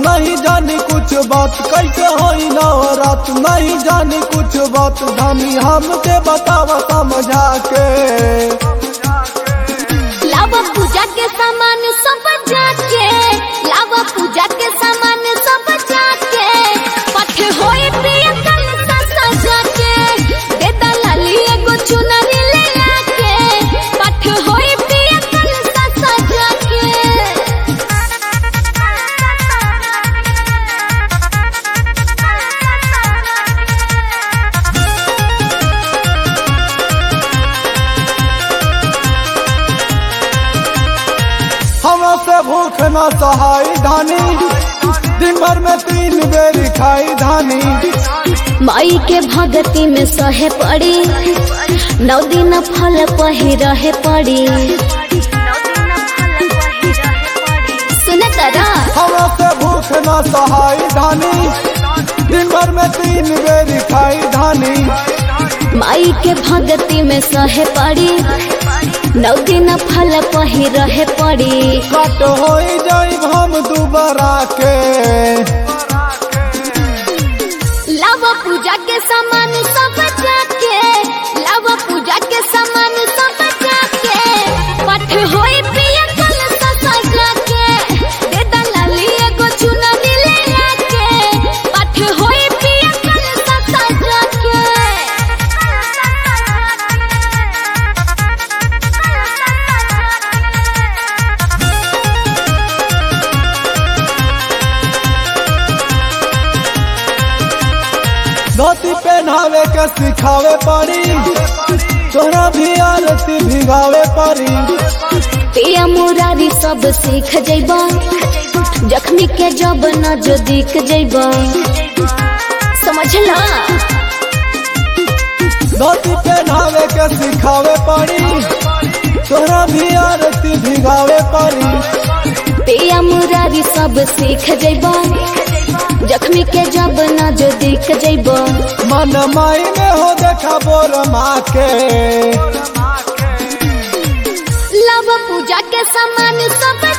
नहीं जानी कुछ बात कैसे होई नवरात नहीं जानी कुछ बात धानी हमके बतावा समझा के लावा पूजा के सामान सब जाके लावा पूजा के सामान सब जाके पठ होई प्रिय कल सा जाके दे दलाली एगो चुनरी ले आके पठ होई प्रिय कल सा जाके हमरा से भूख न सहाई धानी दिन भर में तीन बेर खाई धानी माई के भगती में सहे पड़ी नौ दिन फल पही रहे पड़ी सुन तरा हमरा से भूख न सहाई धानी दिन भर में तीन बेर खाई धानी माई के भगती में सहे पड़ी नौ दिन फल पही रहे पड़ी कट हो जाई हम दुबारा के लव पूजा के सामान सब जाके लव पूजा के सामान सब जाके पठ होई प्रिय कल ससा जाके दे दलाली एगो चुनरी ले आके पठ होई प्रिय कल ससा जाके धोती पहनावे के सिखावे पड़ी तोरा भी आरती भिगावे पड़ी पिया मुरारी सब सीख जैबा जख्मी के जब न जो दिख जैबा समझला धोती पहनावे के सिखावे पड़ी तोरा भी आरती भिगावे पड़ी पिया मुरारी सब सीख जैबा जख्मी के जब न जो दिख जैबा मन माई में हो देखा बोर माँ के लव पूजा के सामान सब